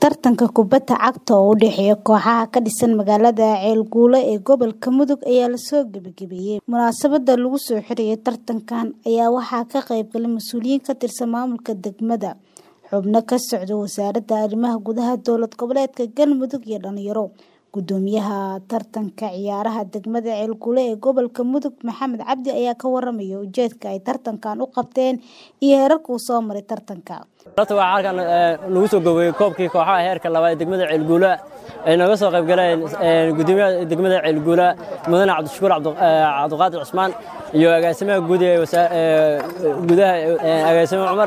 Tartanka kubadda cagta oo u dhexeeya kooxaha ka dhisan magaalada Ceelguule ee gobolka Mudug ayaa la soo gabagabeeyay. Munaasabadda lagu soo xirayay tartankan ayaa waxaa ka qayb galay mas'uuliyiin ka tirsan maamulka degmada, xubno ka socda Wasaaradda Arrimaha Gudaha Dowlad Goboleedka Galmudug iyo dhalinyaro. Guddoomiyaha tartanka ciyaaraha degmada Ceelguule ee gobolka Mudug Maxamed Cabdi ayaa ka warramaya ujeedka ay tartankan u qabteen iyo heerarka uu soo maray tartanka. Horta waxaa halkan lagu soo gabagabay koobkii kooxaha heerka labaad ee degmada Ceelguule ay nooga soo qayb galeen guddoomiyaha degmada Ceelguule mudane Cabdishakuur Cabdiqaadir Cusmaan iyo agaasimaha guud ee gudaha agaasime Cumar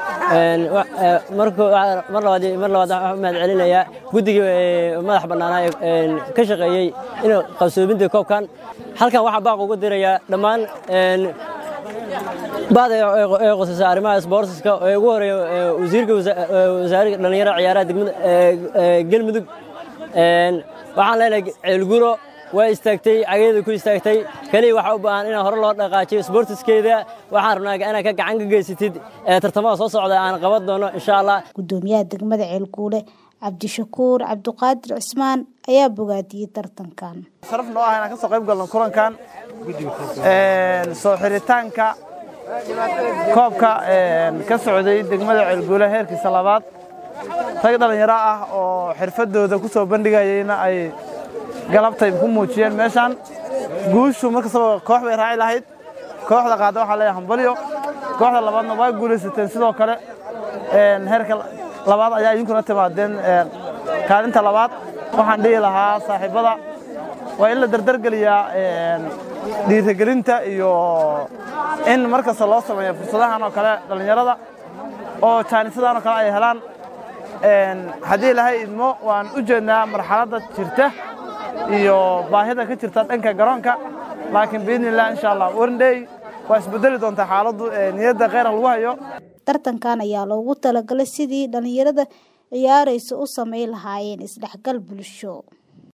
mar labaad mar labaad waxaan u mahad celinayaa guddigii madax bannaanaa ee ka shaqeeyey in qabsoominta koobkan halkan waxaan baaq ugu dirayaa dhammaan baad ee qosaysa arrimaha isboortiska ee ugu horeeya wasiirka wasaaradda dhalinyarada ciyaaraha degmada galmudug waxaan leenahay ceelgulo waa istaagtay cageeda ku istaagtay kaliya waxaa u baahan in hore loo dhaqaajiyo isboortiskeeda waxaan rabnaa inaad ka gacan ka geysatid tartamada soo socda aan qaban doono insha allah guddoomiyaha degmada ceelguule cabdishakuur cabdiqaadir cismaan ayaa bogaadiyey tartankan sharaf noo ah inaan ka soo qayb galno kulankan soo xiritaanka koobka ka socday degmada ceelguule heerkiisa labaad rag dhallinyaro ah oo xirfadooda ku soo bandhigayeyna ay galabtay ku muujiyeen meeshaan guushu markastaba koox bay raaci lahayd kooxda qaada waxaa leeyahay hambalyo kooxda labaadna waa guulaysateen sidoo kale heerka labaad ayaa idinkuna timaadeen kaalinta labaad waxaan dhihi lahaa saaxiibbada waa in la dardargeliyaa dhiirigelinta iyo in mar kasta loo sameeyo fursadahan oo kale dhallinyarada oo jaanisadan oo kale ay helaan haddii ilaahay idmo waan u jeednaa marxaladda jirta iyo baahida ka jirta dhanka garoonka laakiin biidnillah insha allah warndhey waa isbedeli doontaa xaaladdu niyadda kheyra lagu hayo tartankan ayaa loogu talagalay sidii dhallinyarada ciyaaraysa u samayn lahaayeen isdhexgal bulsho